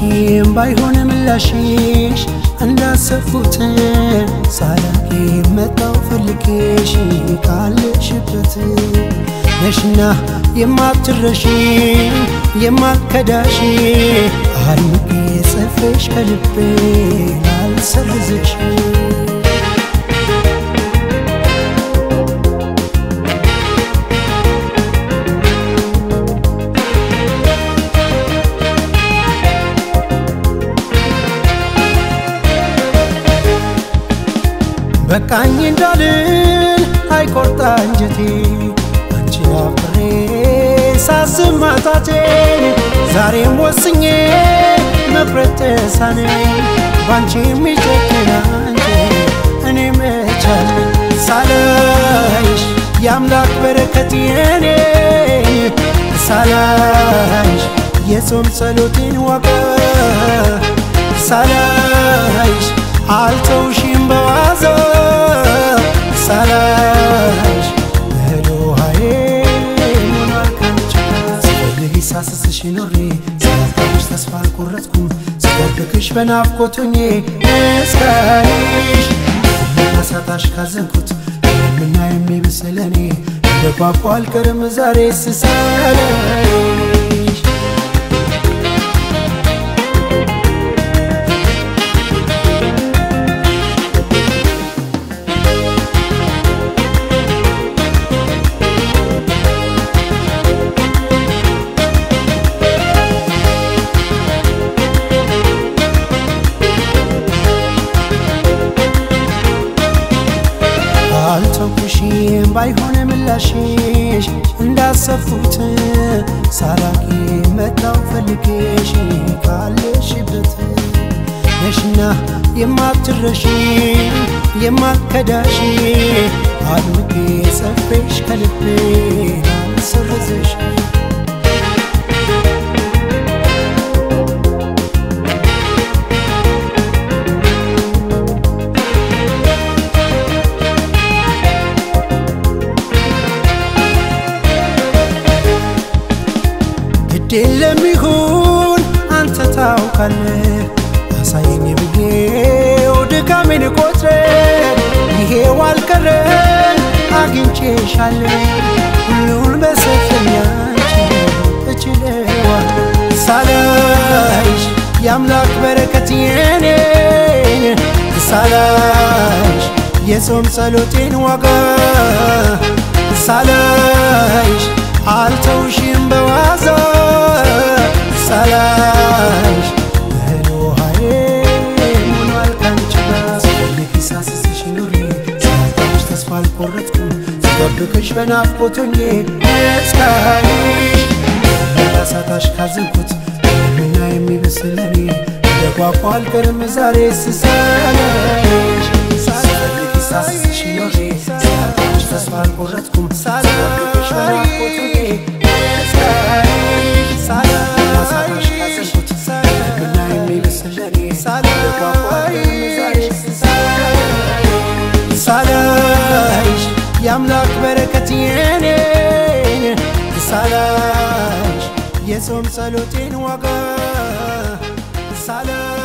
አልተውሽም ባይሆን ምላሽሽ እንዳሰብኩት ሳላቂ መጣው ፈልጌሽ ካለሽበት ነሽና የማትረሺ የማትከዳሽ አድምቄ ጽፌሽ ከልቤ ላልሰርዝሽ በቃኝ እንዳልል አይቆርጣ እንጀቴ አንቺን አፍሬ ሳዝን ማጣቴን ዛሬም ወስኜ መፍረጥ ተሳነኝ ባንቺ የሚጨክን አንቺ እኔ መቻል ሳላይሽ የአምላክ በረከት የኔ ሳላይሽ የጾም ጸሎቴን ዋጋ ሳላይሽ አልተውሽም በዋዛ ሳላይሽ በዶሃዬ ሆኗል ካንቺ ስፈልግ ሳስስሽ ኖሬ ስላጣሁሽ ተስፋ አልቆረጥኩም ስጠብቅሽ በናፍቆት ሆኜ እስካይሽ ሳጣሽ ካዘንኩት የምና የሚብስለኔ እንደጓጓ አልቀርም ዛሬ ስሳለሽ አልተውኩሽም ባይሆን ምላሽሽ እንዳሰብኩት ሳላቂ መጣው ፈልጌሽ ካለሽበት ነሽና የማትረሺ የማትከዳሽ አድምቄ ጽፌሽ ከልቤ ላልሰርዝሽ ግድ ለሚሆን አንተ ታውቃለህ አሳየኝ ብዬው ድካሜን ቆጥረ ይሄው አልቀረም አግኝቼሻለሁ ሁሉን በሰጠኝ አንቺ እችለዋለሁ ሳላይሽ የአምላክ በረከት የኔን ሳላይሽ የጾም ጸሎቴን ዋጋ ሳላይሽ አልተውሽም በዋዛ ሳላይሽ በዶሃዬ ሆኗል ካንቺ ጋር ስፈልግ ሳስስሽ ኑሬ ስላጣሁሽ ተስፋ አልቆረጥኩም ስጠብቅሽ በናፍቆት ሆኜ እስካይሽ ሳጣሽ ካዘንኩት የምና የሚበስለኔ እንደጓጓ አልቀርም ዛሬ ስሳለሽ ስፈልግ ሳስስሽ ኑሬ ስላጣሁሽ ተስፋ አልቆረጥኩም ስጠብቅሽ በናፍቆት ሆኜ እስካይሽ ሳጣሽ ካዘንኩት የምና የሚበስለኔ እንደጓጓ አልቀርም ዛሬ ስሳለሽ ሳላይሽ የአምላክ በረከት የኔን ሳላይሽ የጾም ጸሎቴን ዋጋ ሳላይሽ